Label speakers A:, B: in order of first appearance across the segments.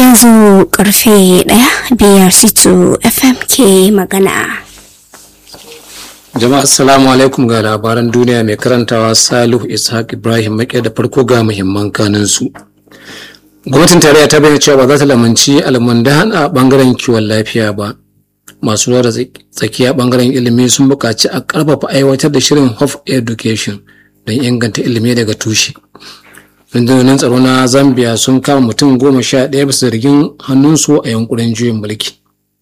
A: yanzu karfe ɗaya biyar situ fm ke magana
B: jama'a assalamu alaikum ga labaran duniya mai karantawa salihu ishaq ibrahim make da farko ga muhimman kanin su gwamnatin tarayya ta bayyana cewa ba za ta lamunci almundahan a bangaren kiwon lafiya ba masu ruwa da tsakiya bangaren ilimi sun buƙaci a ƙarfafa aiwatar da shirin of education don inganta ilimi daga tushe rundunonin tsaro na zambia sun kama mutum goma sha ɗaya bisa zargin hannunsu a yankunan juyin mulki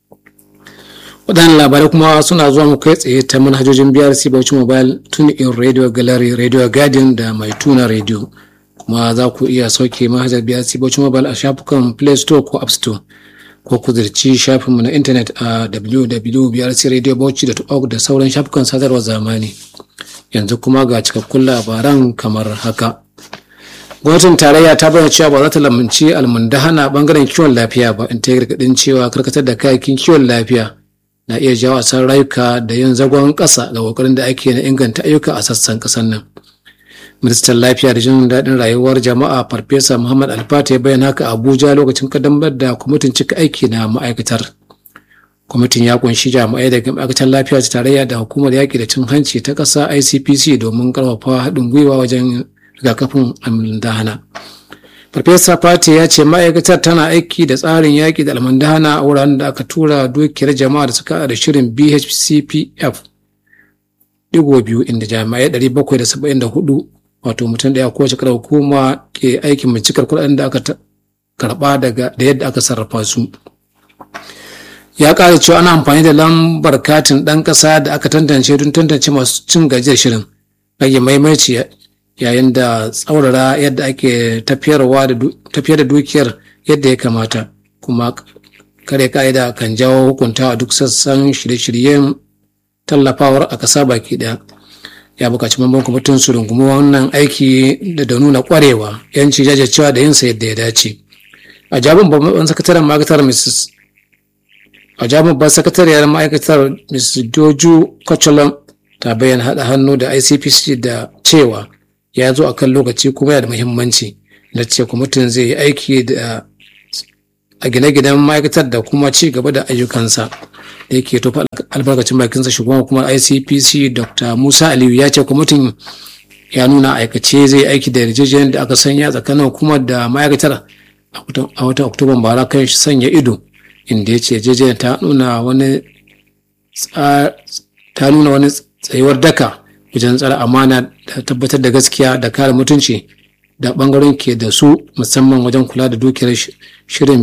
B: waɗannan labarai kuma suna zuwa mu kai tsaye ta manhajojin brc bauchi mobile tune in radio gallery radio guardian da mai tuna radio kuma za ku iya sauke manhajar brc bauchi mobile a shafukan play store ko app store ko ku zirci shafinmu na intanet a www.brcradiobauchi.org da sauran shafukan sadarwar zamani yanzu kuma ga cikakkun labaran kamar haka gwamnatin tarayya ta bayyana cewa ba za ta lamunci almundahana bangaren kiwon lafiya ba in ta yi gargadin cewa karkatar da kayakin kiwon lafiya na iya jawo asar rayuka da yin zagon ƙasa ga kokarin da ake na inganta ayyuka a sassan ƙasar nan ministan lafiya da jin daɗin rayuwar jama'a farfesa muhammad alfata ya bayyana haka abuja lokacin kaddamar da kwamitin cika aiki na ma'aikatar kwamitin ya kunshi jami'ai daga ma'aikatar lafiya ta tarayya da hukumar yaƙi da cin hanci ta ƙasa icpc domin ƙarfafa haɗin gwiwa wajen rigakafin almundahana farfesa fati ya ce ma'aikatar tana aiki da tsarin yaƙi da almundahana a wuraren da aka tura dukiyar jama'a da suka da shirin bhcpf digo biyu inda jami'ai 774 wato mutum ɗaya kowace karar hukuma ke aikin bincikar kuɗaɗen da aka karɓa daga da yadda aka sarrafa su ya ƙara cewa ana amfani da lambar katin ɗan ƙasa da aka tantance don tantance masu cin gajiyar shirin rage maimaici yayin da tsaurara yadda ake tafiyarwa da tafiyar da dukiyar yadda ya kamata kuma kare ka'ida kan jawo hukunta a duk sassan shirye-shiryen tallafawar a ƙasa baki ɗaya ya buƙaci mamban kwamitin su rungumi wannan aiki da nuna ƙwarewa yanci jajircewa da yinsa yadda ya dace a jabin babban sakataren ma'aikatar mrs a jabin babban sakatariyar ma'aikatar mrs doju kwacholam ta bayyana haɗa hannu da icpc da cewa ya zo a kan lokaci kuma yana da muhimmanci na ce kwamitin zai yi aiki da a gine-ginen ma'aikatar da kuma ci gaba da ayyukansa da yake tofa albarkacin bakinsa shugaban hukumar icpc dr musa aliyu ya ce kwamitin ya nuna aikace zai aiki da yarjejeniyar da aka sanya tsakanin hukumar da ma'aikatar a watan oktoban bara kan sanya ido inda ya ce yarjejeniyar ta nuna wani ta nuna wani tsayuwar daka wajen tsara amana da tabbatar da gaskiya da kare mutunci da bangaren ke da su musamman wajen kula da dukiyar shirin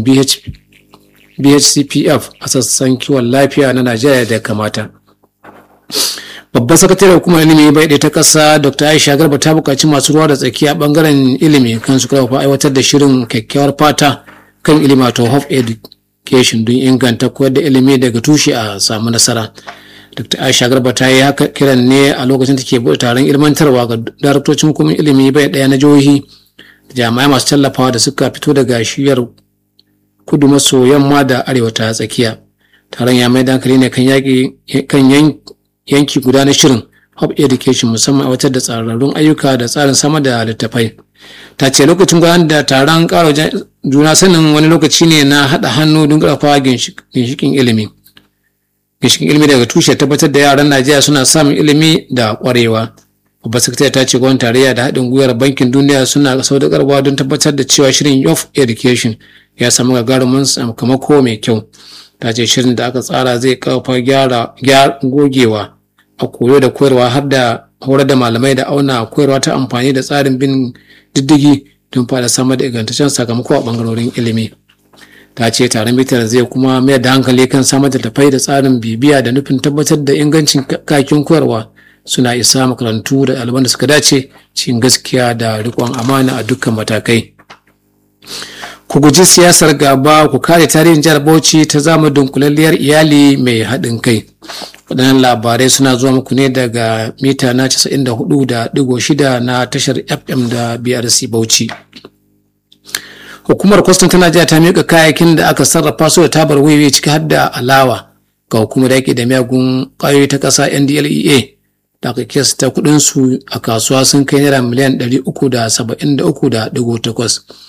B: bhcpf a sassan kiwon lafiya na najeriya da kamata babban sakataren hukumar ilimi bai ɗaya ta ƙasa dr aisha garba ta buƙaci masu ruwa da tsakiya bangaren ilimi kan su karfafa aiwatar da shirin kyakkyawar fata kan ilimi wato of education don inganta koyar da ilimi daga tushe a samu nasara dr aisha garba ta yi haka kiran ne a lokacin da ke buɗe taron ilmantarwa ga daraktocin hukumar ilimi bai ɗaya na jihohi jami'ai masu tallafawa da suka fito daga shiyar kudu maso yamma da arewa ta tsakiya taron ya mai dankali ne kan kan yanki guda na shirin hub education musamman aiwatar da tsararrun ayyuka da tsarin sama da littattafai ta ce lokacin gudanar da taron ƙara juna sanin wani lokaci ne na haɗa hannu don ƙarfafa ginshikin ilimi ginshikin ilimi daga tushe tabbatar da yaran najeriya suna samun ilimi da ƙwarewa babbar sakatariya ta ce gwamnatin tarayya da haɗin gwiwar bankin duniya suna saudakarwa don tabbatar da cewa shirin of education ya samu gagarumin sakamako mai kyau ta ce shirin da aka tsara zai kafa gyara gogewa a koyo da koyarwa har da horar da malamai da auna koyarwa ta amfani da tsarin bin diddigi don fara samar da ingantaccen sakamako a bangarorin ilimi ta ce taron bitar zai kuma mayar da hankali kan samar da tafai da tsarin bibiya da nufin tabbatar da ingancin kakin koyarwa suna isa makarantu da ɗaliban da suka dace cikin gaskiya da riƙon amana a dukkan matakai ku guji siyasar gaba ku kare tarihin jihar bauchi ta zama dunkulalliyar iyali mai haɗin kai waɗannan labarai suna zuwa muku ne daga mita na 94.6 na tashar fm da brc bauchi hukumar kwastan ta najeriya ta miƙa kayayyakin da aka sarrafa su da tabar wiwi ciki har da alawa ga hukumar yaƙi da miyagun ƙwayoyi ta ƙasa ndlea da aka kesta kuɗinsu a kasuwa sun kai naira miliyan 373.8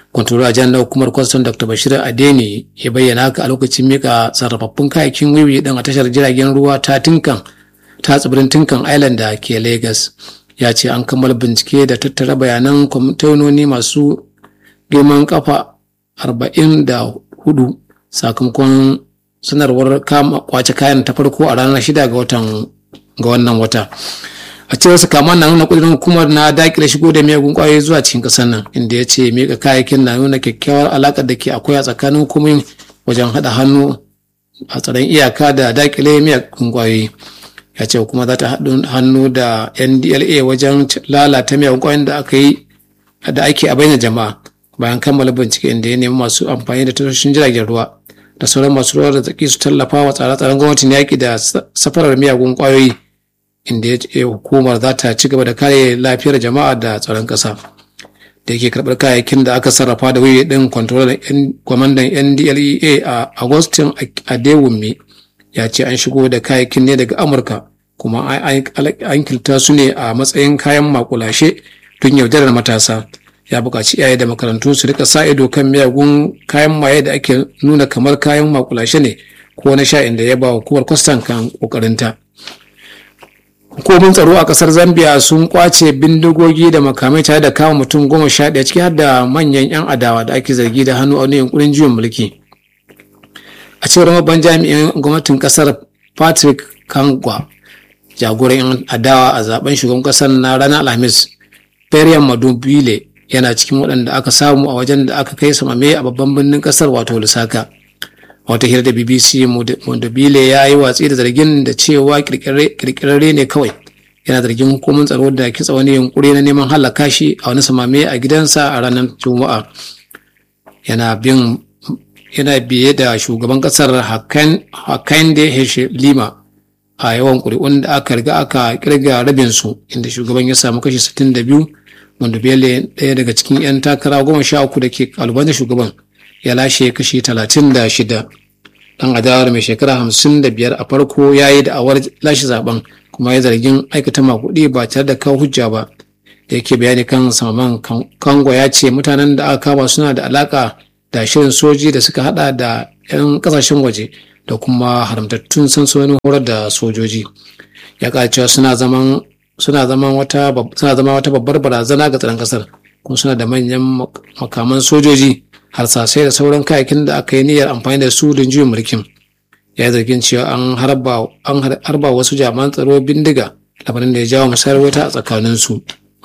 B: Kontrola jan na hukumar kwaston Dr. Bashir Adeni ya bayyana haka a lokacin mika sarrafaffun kayakin wiwi din a tashar jiragen ruwa ta Tinkan ta tsibirin Tinkan Island da ke Lagos. Ya ce an kammala bincike da tattara bayanan kwamitononi masu girman kafa arba'in da hudu sakamakon sanarwar kwace kayan ta farko a ranar shida ga watan ga wannan wata. a cewar su kama na nuna kudirin hukumar na dakile shigo da miyagun kwayoyi zuwa cikin kasar nan inda ya ce mika kayayyakin na nuna kyakkyawar alakar da ke akwai a tsakanin hukumomin wajen haɗa hannu a tsaron iyaka da dakile miyagun kwayoyi ya ce kuma za ta haɗu hannu da ndla wajen lalata miyagun kwayoyin da aka yi da ake a bayyana jama'a bayan kammala bincike inda ya nemi masu amfani da tashoshin jiragen ruwa da sauran masu ruwa da tsaki su tallafa wa tsare-tsaren gwamnatin yaƙi da safarar miyagun kwayoyi inda ya ce hukumar za ta ci gaba da kare lafiyar jama'a da tsaron ƙasa da yake karɓar kayayyakin da aka sarrafa da wuyi ɗin kwantarolar kwamandan ndlea a agustin adewumi ya ce an shigo da kayayyakin ne daga amurka kuma an kilta su ne a matsayin kayan makulashe don yaudarar matasa ya buƙaci iyaye da makarantu su rika sa ido kan miyagun kayan maye da ake nuna kamar kayan makulashe ne ko na sha inda ya ba hukumar kwastan kan ƙoƙarinta. hukumomin tsaro a kasar zambia sun kwace bindigogi da makamai tare da kama mutum goma sha ɗaya ciki har da manyan 'yan adawa da ake zargi da hannu a wani yunkurin juyin mulki a cewar babban jami'in gwamnatin kasar patrick kangwa jagoran 'yan adawa a zaben shugaban kasar na ranar alhamis periyan madubile yana cikin waɗanda aka samu a wajen da aka kai samame a babban birnin kasar wato lusaka wata hira da bbc mondobile ya yi watsi da zargin da cewa kirkirarre ne kawai yana zargin hukumar tsaro da kitsa wani yunkuri na neman halaka shi a wani samame a gidansa a ranar juma'a yana bin yana biye da shugaban kasar hakande heshe lima a yawan ƙuri'un da aka riga aka kirga rabinsu inda shugaban ya samu kashi 62 mondobile ɗaya daga cikin 'yan takara goma sha uku da ke kalubantar shugaban ya lashe kashi talatin da shida dan adawar mai shekara hamsin da biyar a farko ya yi da'awar lashe zaben kuma ya zargin aikata makuɗi ba tare da kawo hujja ba da yake bayani kan samaman kango ya ce mutanen da aka kama suna da alaka da shirin soji da suka hada da 'yan kasashen waje da kuma haramtattun sansanonin horar da sojoji ya cewa suna zaman suna zaman wata suna zama wata babbar barazana ga tsaron kasar kuma suna da manyan makaman sojoji harsasai da sauran kayakin da aka yi niyyar amfani da su don juyin mulkin ya yi zargin cewa an harba wasu jami'an tsaro bindiga labarin da ya jawo musayar wuta a tsakaninsu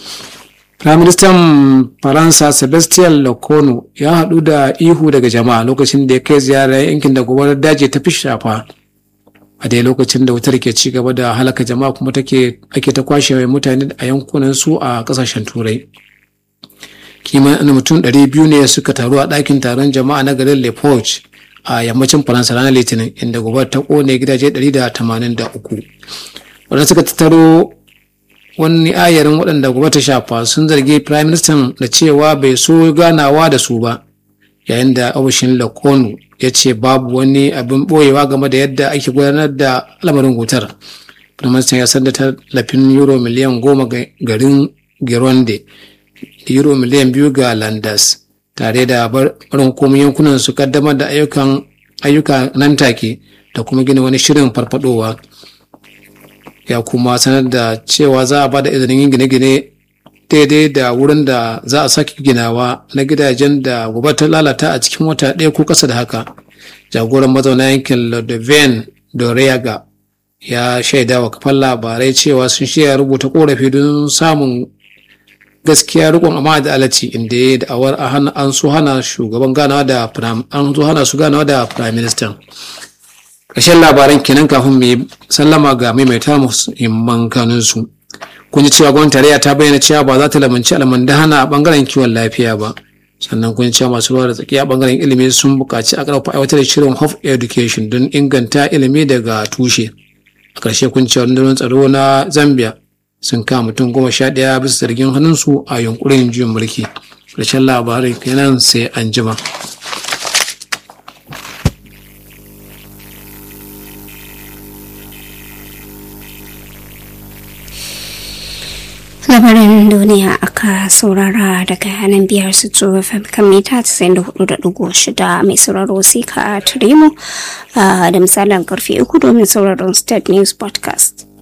B: Firaministan Faransa Sebastian Lecornu ya haɗu da ihu daga jama'a lokacin da ya kai ziyara yankin da gobarar daji ta fi shafa a dai lokacin da wutar ke ci gaba da halaka jama'a kuma take ake ta kwashe mutane a yankunan su a ƙasashen turai. kimanin mutum 200 ne suka taru a ɗakin taron jama'a na garin Le Porch a yammacin Faransa ranar Litinin inda gobe ta kone gidaje 183. Wadanda suka tattaro wani ayarin waɗanda gobe ta shafa sun zargi Prime Minister da cewa bai so ganawa da su ba yayin da ofishin Lakonu ya ce babu wani abin ɓoyewa game da yadda ake gudanar da lamarin wutar. Prime Minister ya sanda tallafin euro miliyan goma garin Gironde euro miliyan biyu ga landas tare da barin komai yankunan su kaddamar da ayyukan ayyuka nan take da kuma gina wani shirin farfadowa ya kuma sanar da cewa za a bada izinin yin gine-gine daidai da wurin da za a sake ginawa na gidajen da gobe ta lalata a cikin wata ɗaya ko ƙasa da haka jagoran mazauna yankin lodovan doreaga ya shaida wa kafan labarai cewa sun shirya rubuta korafi don samun gaskiya rikon amma da alaci inda ya da'awar an so hana shugaban ganawa da an so hana su ganawa da prime minister ƙarshen labaran kenan kafin mai sallama ga maimaita muhimman kanunsu kun ji cewa gwamnatin tarayya ta bayyana cewa ba za ta lamunci almandahana a bangaren kiwon lafiya ba sannan kun cewa masu ruwa da tsakiya a bangaren ilimi sun buƙaci a ƙarfafa aiwatar da shirin of education don inganta ilimi daga tushe a ƙarshe kun cewa rundunar tsaro na zambia sun kama mutum goma sha ɗaya bisa zargin hannunsu a yunkurin juyin mulki ƙarshen labarin kenan sai an jima.
A: labarin duniya duniya aka saurara daga nan biyar su fm kan mita 94.6 mai sauraro sai ka tare mu da misalin karfe uku domin sauraron state news podcast